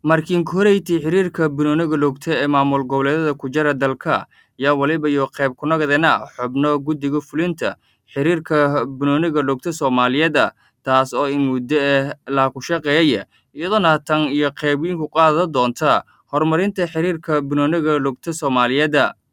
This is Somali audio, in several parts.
markiin koreyti xiriirka banooniga lugta ee maamul goboleedyada ku jira dalka yaa weliba iyo qayb ku nagadena xubno guddiga fulinta xiriirka banooniga lugta soomaaliyeed taas oo in muddo ah laa ku shaqeeyaya iyadoona tan iyo qaybiin ku qaada doonta horumarinta xiriirka banooniga lugta soomaaliyeed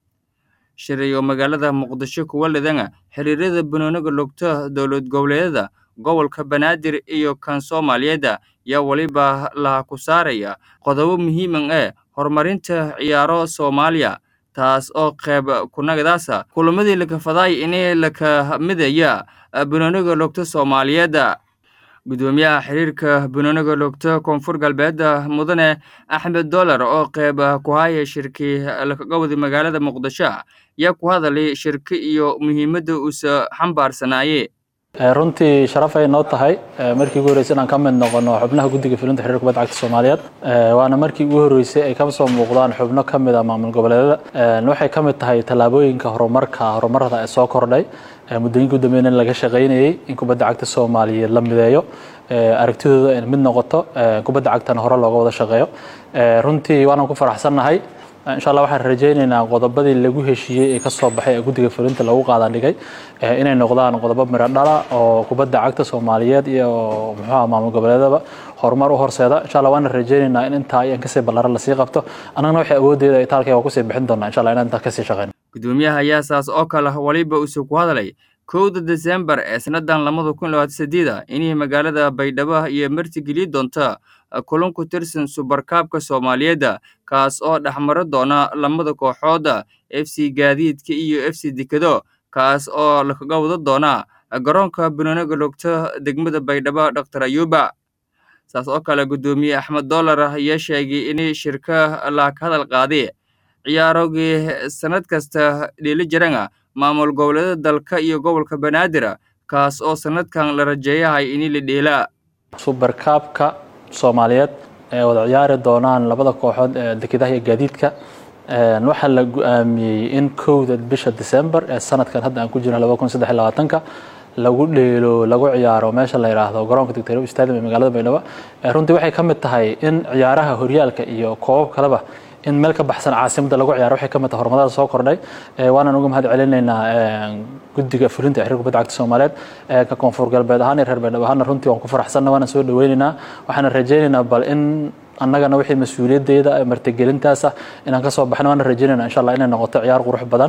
shirayo magaalada muqdisho kuwa lidana xiriirada banooniga lugta dowlad goboleedyada gobolka banaadir iyo kan soomaaliyeed yaa weliba la ku saaraya qodobo muhiiman ee horumarinta ciyaaro soomaaliya taas oo qayb kunagadaasa kulamadii lakafadaay inay laka midaya banooniga lugta soomaaliyeed gudoomiyaha xiriirka banooniga lugta koonfur galbeed mudane axmed dollar oo qayb ku haya shirkii lakagawada magaalada muqdisho yaa ku hadalay shirki iyo muhiimadda uusa xambaarsanaayey runtii sharaf ay noo tahay markii ugu horreysay inaan ka mid noqono xubnaha guddiga fulinta xiriirka kubadda cagta soomaaliyeed waana markii ugu horreysay ay ka soo muuqdaan xubno ka mid a maamul goboleedyada waxay ka mid tahay tallaabooyinka horumarka horumarada ee soo kordhay muddooyinka u dambeeyna in laga shaqaynayey in kubadda cagta soomaaliyeed la mideeyo aragtidooda in mid noqoto kubadda cagtana hore looga wada shaqeeyo runtii waanaan ku faraxsannahay insha allah waxaan rajaynaynaa qodobadii lagu heshiiyey ee kasoo baxay ee guddiga fulinta lagu qaadan dhigay inay noqdaan qodobo miro dhala oo kubadda cagta soomaaliyeed iyo muxuuha maamul goboleedaba horumar u horseeda insha allah waana rajaynaynaa in intaa iyo in kasii ballaaran lasii qabto annagana waxay awoodeeda ay taalkay waa kusii bixin doonaa insha allah inaan intaa kasii shaqeyno gudoomiyaha ayaa saas oo kale weliba uuse ku hadlay kowda desembar ee sannadan labada kun labaatan sideeda inay magaalada baydhabo iyo martigeli doonta kulan ku tirsan subarkaabka soomaaliyeed kaas oo dhexmaro doona lamada kooxood f c gaadiidka iyo f c dekado kaas oo lakaga wada doona garoonka banooniga lugta degmada baydhabo doctor ayuba saas oo kale guddoomiye axmed dollar ayaa sheegay in shirka la ka hadal qaaday ciyaarogii sannad kasta dheeli jirana maamul goboleeda dalka iyo gobolka banaadir kaas oo sannadkan la rajeeyahay in la dheela subarkaabka soomaaliyeed ee wada ciyaari doonaan labada kooxood ee dekedaha iyo gaadiidka waxaa la go-aamiyey in kowda bisha december ee sanadkan hadda aan ku jirno laba kun saddex iyo labaatanka lagu dheelo lagu ciyaaro meesha la yidhaahdo garoonka dictorow stadium ee magaalada baydhabo runtii waxay ka mid tahay in ciyaaraha horyaalka iyo koobab kaleba in meel ka baxsan caasimadda lagu ciyaaro waxay ka mid tahay horumarada soo kordhay waanaan uga mahad celinaynaa guddiga fulinta xiriirka kubadda cagta soomaaliyeed ka koonfur galbeed ahaan iyo reer baydhabo ahaana runtii waan ku faraxsanna waana soo dhaweynaynaa waxaana rajaynaynaa bal in annagana wixii mas-uuliyaddeeda martigelintaas ah inaan ka soo baxno waana rajaynayna insha allah inay noqoto ciyaar qurux badan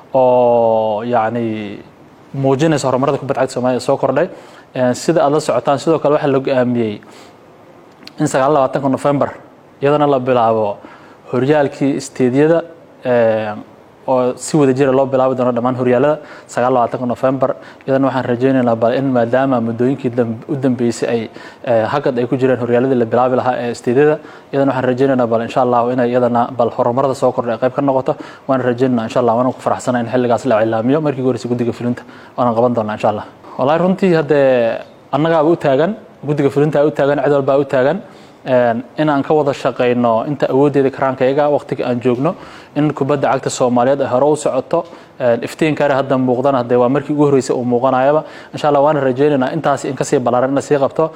oo yacni muujinaysa horumarada kubadda cagta soomaliya soo kordhay sida aad la socotaan sidoo kale waxaa la go-aamiyey in sagaal labaatanka november iyadana la bilaabo horyaalkii isteedyada oo si wada jira loo bilaabi doono dhammaan horyaalada sagaal labaatanka november iyadana waxaan rajaynaynaa bal in maadaama muddooyinkii u dambeysay ay hagad ay ku jireen horyaaladii la bilaabi lahaa ee isteedyada iyadana waxaan rajaynaynaa bal insha allah inay iyadana bal horumarada soo kordhay ay qayb ka noqoto waan rajaynaynaa insha allah waana ku faraxsana in xilligaas la cilaamiyo markii ugu horreysay guddiga fulinta waanaan qaban doonaa insha allah wallahi runtii haddee annagaaba u taagan guddiga fulinta u taagan cid walbaa u taagan in aan ka wada shaqayno inta awooddeeda karaankayaga waqtiga aan joogno in kubadda cagta soomaaliyeed ay hore u socoto iftiinkaare hadda muuqdana hadee waa markii ugu horreysay uu muuqanayaba insha allah waana rajaynaynaa intaas in kasii ballaaran in la sii qabto